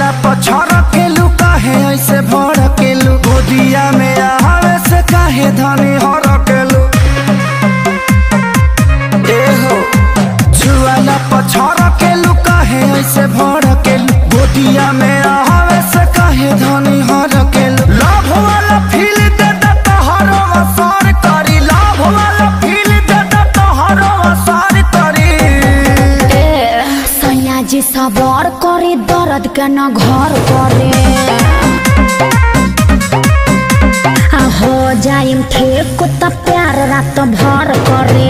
छुआला पछड़ केलू काहे ऐसे भड़ केलू गोदिया में आवे से काहे धनी हर केलू ए हो छुआला पछड़ केलू काहे ऐसे भड़ केलू गोदिया में आवे से काहे धनी हर केलू लाभ वाला फील दे दे तोहरो असर करी लाभ वाला फील दे दे तोहरो असर करी ए सैयाजी सबर करे दर्द के न घर करे आ हो जाइम ठीक त प्यार रात भर करे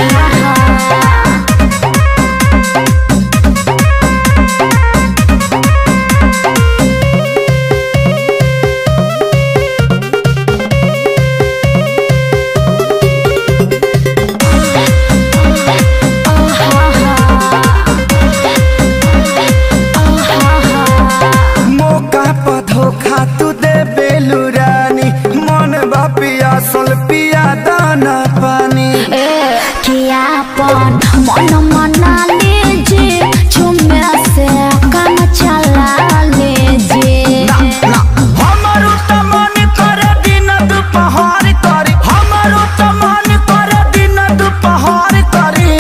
मौका पर धोखा तू दे बेलू रानी मन बा पियासल पिया दाना पानी ए कियापन मन मना लीजिए झुमे से काम चला लीजिए ना ना हमारो त मन करे दिन दुपहर करी हमारो त मन करे दिन दुपहर करी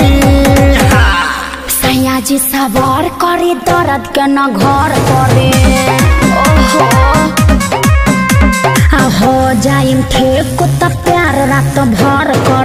सैयाजी सवार करे दर्द के न घर करे ओहो आ हो जाइम ठीक त प्यार रात भर करे